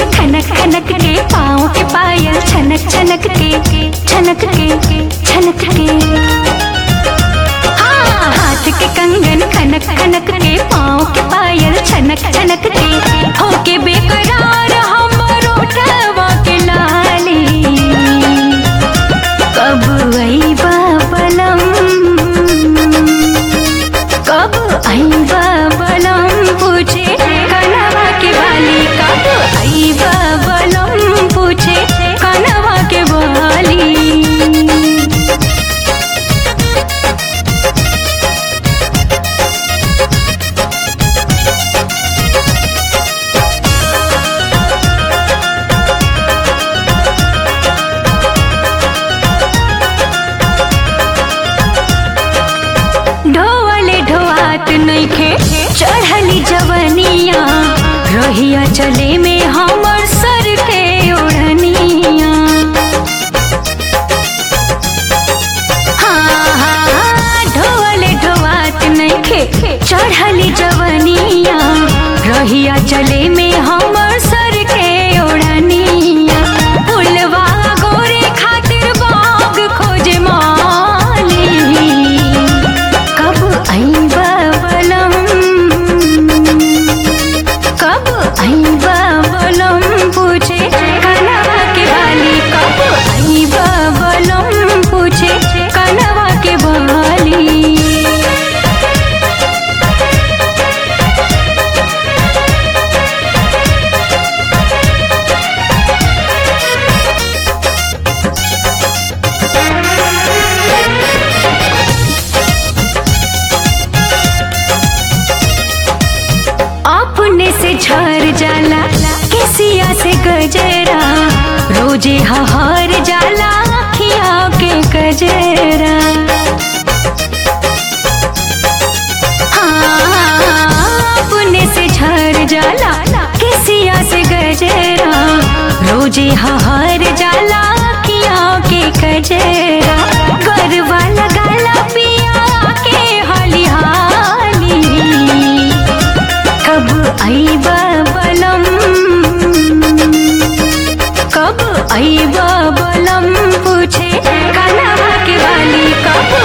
खनक खनक के पाँव के पायल छनक छनक के छनक के छनक के हाँ हाथ के कंगन खनक खनक के पाँव के पायल छनक छनक के होके बेकरार हमर उठवा के लाली कब अइबा बलम कब अइबा बलम पूछे कनवा के बाली कब अइबा बलम पूछे कनवा के बाली ढोवले ढोआत नइखे चढ़ली जवनिया रहिया चले में हमर सर के ओढ़निया हाँ हाँ ढोवले ढोआत नइखे चढ़ली जवनिया रहिया चले में हमर सर के ओढ़निया फुलवा गोरे खातिर बाग खोजे माली कब अइबा बलम कब अइबा बलम पूछे कनवा के बाली कब अइबा बलम पूछे कनवा के बाली अपने से झर जाला केसिया से गजरा रोजे हर जाला अखिया के गजरा हाँ, अपने से झर जाला केसिया से गजरा रोजे हर जाला अखिया के गजरा गरवा लगाला पिया के हाली हाली कब अइबा बलम कब अइबा बलम पूछे कनवा के वाली कब